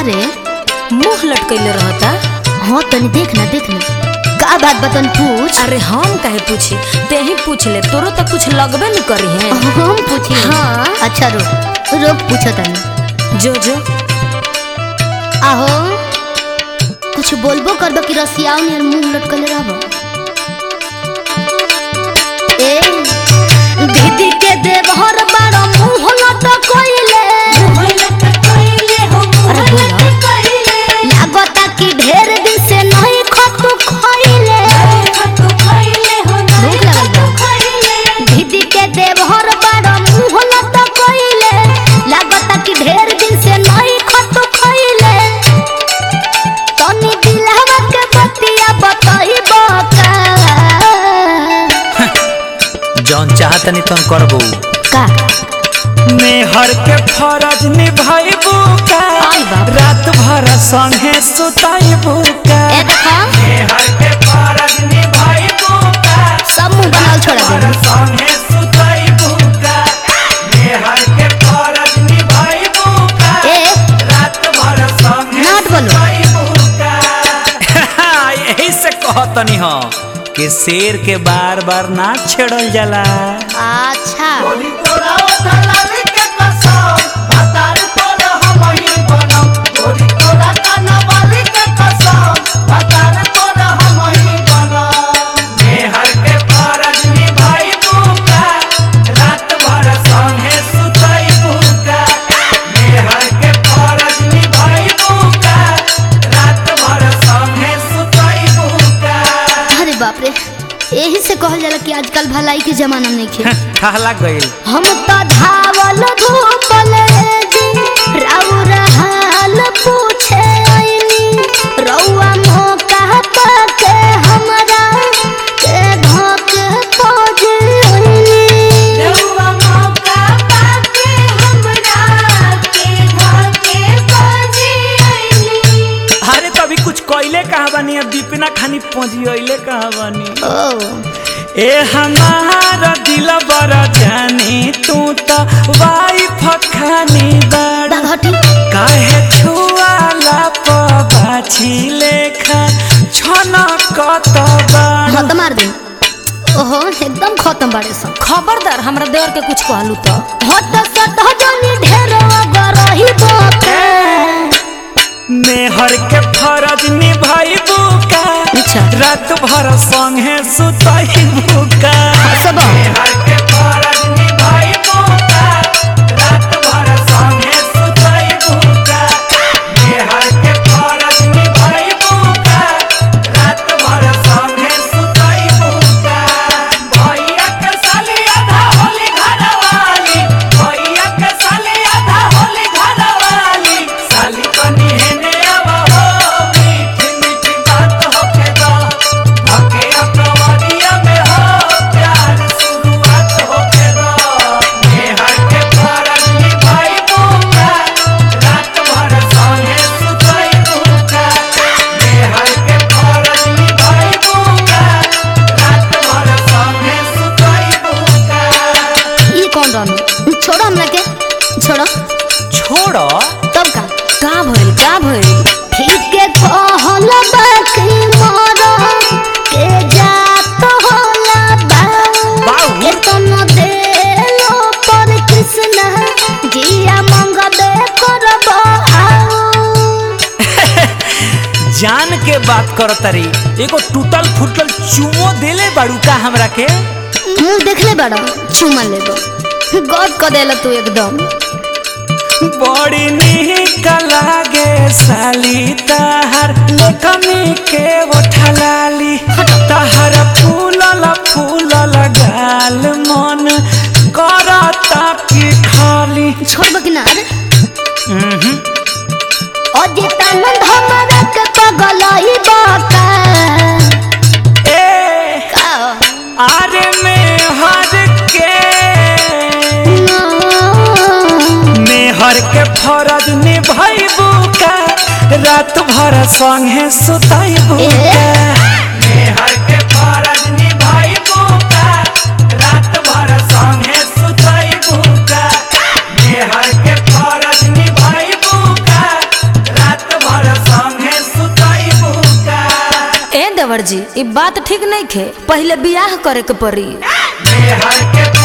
रे मुंह लटकैले रहता हाँ तनी देख ना देख ना का बात बतन पूछ अरे हम काहे पूछी ते ही पूछ ले तोरो तो कुछ लगबे न करी है हम पूछी हाँ। अच्छा रुक रुक पूछो तनी जो जो आहो कुछ बोलबो करबो कि रसियाओ नियर मुंह लटकले रहबो ए दीदी के देवहर बारो मुंह लटकइले अरे बोला लागता कि ढेर दिन से नहीं खतु खइले भूख लगल बा दीदी के देवहर बारो मुंह लटकइले लागता कि ढेर दिन से नहीं खतु खइले तनी दिलहवा के बतिया बताइबो का जौन चाहतनी तुम करबो का मेहर के फरज निभाइबू का आई बाप। रात भर संगे सुताइबू का ए देखा मेहर के फरज निभाइबू का सब मुंह बनाल छोड़ा भर दे संगे सुताइबू का मेहर के फरज निभाइबू का ए रात भर संगे नाट बोलो। सुताइबू का यही से कहतनी हो कि शेर के बार बार ना छेड़ल जाला अच्छा मेहर के फरज निभाइबू का रात भर संगे सुतइबू का मेहर के फरज निभाइबू का रात भर संगे सुतइबू का अरे बाप रे यही से कहल जाला कि आजकल भलाई के जमाना नहीं खे कहला गइल हम तो धावल धूपल जी राउर हाल पूछे आइनी रउआ मौका पाके हमरा के धोक खोज आइनी रउआ मौका पाके हमरा के धोक खोज आइनी अरे तो अभी कुछ कइले कहा बानी अब दीपिना खानी पहुंची कहा बानी ओ ए हमारा दिल बड़ा जानी तू तो वाइफ खानी बड़ा हटी काहे छुआला पाछी लेखा छना कत बड़ा हाँ तो मार दे ओहो एकदम खत्म बाड़े सब खबरदार हमरा देवर के कुछ कहलू तो हट सट जनी ढेर गरही बोके मेहर के फरज निभाइबू का अच्छा। रात भर संगे सुतइबू का सब मेहर के फरज निभाइबू का रात भर संगे सुतइबू का मेहर के फरज निभाइबू का रात भर संगे सुतइबू का भैया के साली आधा होली घरवाली भैया के साली आधा होली घरवाली साली कनी हेने आवा हो मीठी मीठी बात होके दो धके अपनवरिया में हो प्यार शुरुआत होके दो मेहर के फरज निभाइबू का रात भर संगे सुतइबू का मेहर के फरज निभाइबू का रात भर संगे सुतइबू का ई कौन रहनु छोड़ो हमरा के छोड़ो छोड़ो तब का का भइल का भइल ठीक के कहल बाकी मरो के जात होला बा बाऊ। के तन देलो पर कृष्ण जिया मंगबे करबो आओ जान के बात करो तरी एगो टूटल फूटल चुमो देले बाड़ू का हमरा के मुंह देखले बड़ा चुमा लेबो गद क देला तू एकदम बड़ी निक लागे साली ताहर कमी के उठलाली ताहर फूलल फूलल गाल मन करता की खाली छोड़बो कि ना रे उहुं। अजितानंद हमरा के पगलई बाका ए का आरे में हर के मेहर के फरज निभाइबू का रात भर संगे सुताइबू ए? का मेहर के फरज निभाइबू का रात भर संगे सुताइबू का मेहर के फरज निभाइबू का रात ड्राइवर जी ई बात ठीक नहीं खे पहले बियाह करे के पड़ी मेहर के